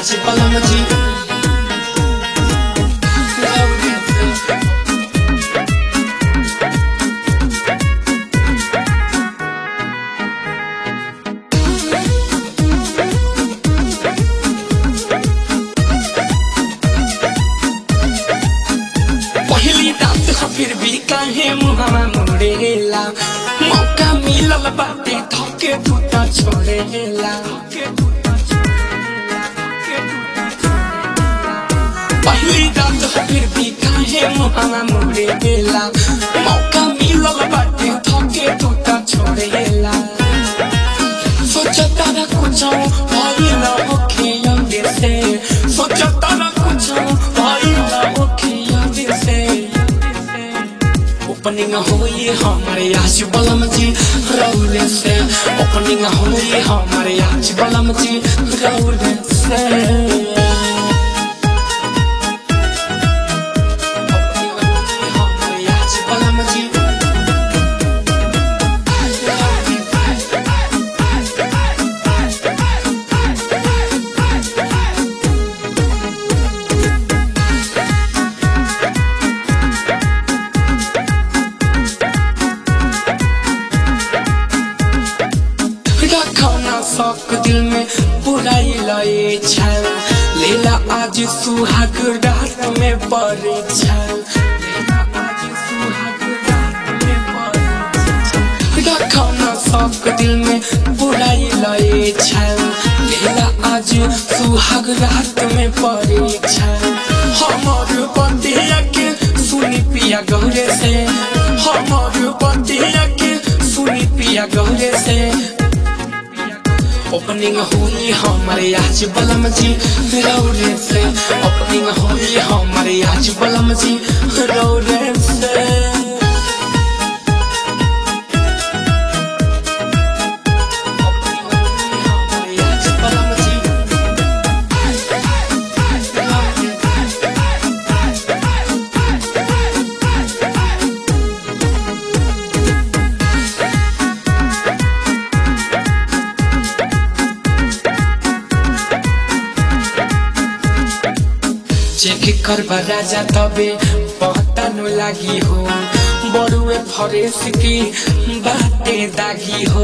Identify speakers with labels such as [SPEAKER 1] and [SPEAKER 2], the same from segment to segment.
[SPEAKER 1] आज बलम जी रौरे से पहली रात हो फिर भी काहे मुहावा मोड़ेला मौका मिलल बाटे धके टूटा छोड़ेला पहली रात हो फिर भी काहे मुहावा मोड़ेला मौका मिलल बाटे धके टूटा छोड़ेला सोचता ना कुछ भाई ना होखे अंदर से सोचता ना कुछ भाई ना होखे अंदर से ओपनिंग होई हमारे आज बलम जी रौले से ओपनिंग होई हमारे आज बलम जी रौले से ओपनिंग होई हमारे आज बलम जी रखना शौक दिल में बुराई लए छल लेला आज सुहाग रात में पड़े छल लेला आज सुहाग रात में पड़े छल। रखना शौक दिल में बुराई लए छल लेला आज सुहाग रात में पड़े छल हमर बंदिया के सुनी पिया गौरे से हमर बंदिया के सुनी पिया गौरे से ओपनिंग हुई हमारे आज बलम जी रौरे से ओपनिंग हुई हमारे आज बलम जी रौरे से ओपनिंग हुई हमारे आज बलम जी चेक करबा राजा तबे पहतानो लागी हो बड़ुए फरेस की बाते दागी हो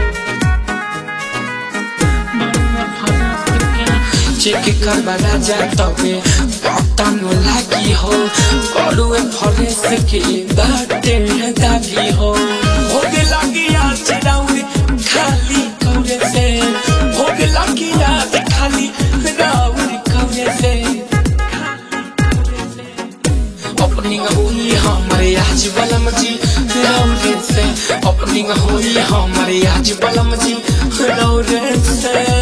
[SPEAKER 1] चेक करबा राजा तबे पहतानो लागी हो बड़ुए फरेस की बाते दागी हो भोग लागी आज राउरे खाली कौरे से भोग लागी आज खाली राउरे कौरे से ओपनिंग हुई हमारे आज बलम जी रौरे से ओपनिंग हुई हमारे आज बलम जी रौरे से